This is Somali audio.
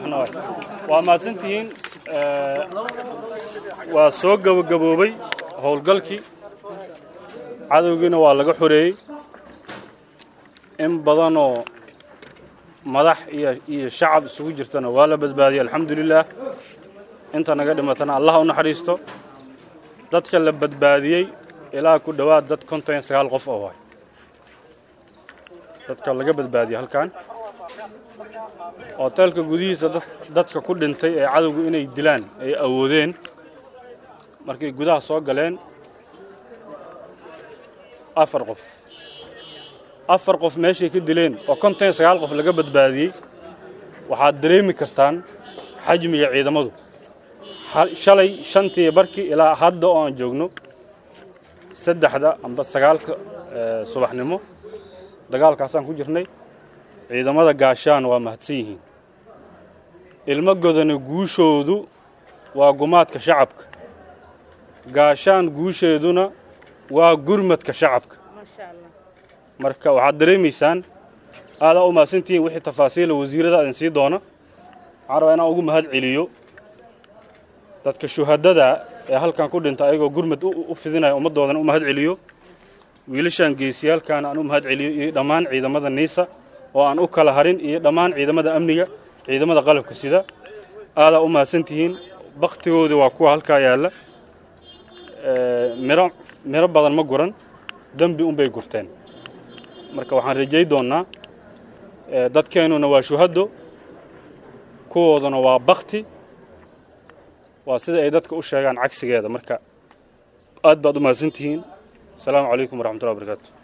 saxna waay waa mahadsantihiin waa soo gabagaboobay howlgalkii cadowgiina waa laga xoreeyey in badanoo madax iyo iyo shacab isugu jirtana waa la badbaadiyey alxamdulilaah inta naga dhimatana allah u naxariisto dadka la badbaadiyey ilaa ku dhowaad dad konton iyo sagaal qof oo waay dadka laga badbaadiyey halkan hoteelka gudihiisa dadka ku dhintay ee cadowgu inay dilaan ay awoodeen markay gudaha soo galeen afar qof afar qof meeshay ka dileen oo konton iyo sagaal qof laga badbaadiyey waxaad dareemi kartaan xajmiga ciidamadu shalay shantii barkii ilaa hadda oo aan joogno saddexda amba sagaalka subaxnimo dagaalkaasaan ku jirnay ciidamada gaashaan waa mahadsan yihiin ilmo godana guushoodu waa gumaadka shacabka gaashaan guusheeduna waa gurmadka shacabka marka waxaad dareemaysaan aadaa u mahadsantihiin wixii tafaasiila wasiirada idin sii doona waxaan rabaa inaan ugu mahad celiyo dadka shuhadada ee halkan ku dhinta ayagoo gurmad u fidinaya ummaddoodana u mahad celiyo wiilashaan geesiyaalkaana aan u mahad celiyo iyo dhammaan ciidamada niisa oo aan u kala harin iyo dhammaan ciidamada amniga ciidamada qalabka sida aadaa u mahadsantihiin bakhtigoodii waa kuwa halkaa yaalla miro miro badan ma guran dembi unbay gurteen marka waxaan rajay doonnaa dadkeennuna waa shuhaddo kuwooduna waa bakti waa sida ay dadka u sheegaan cagsigeeda marka aad baad u mahadsantihiin asalaamu calaykum waraxmatullahi wabarakaatu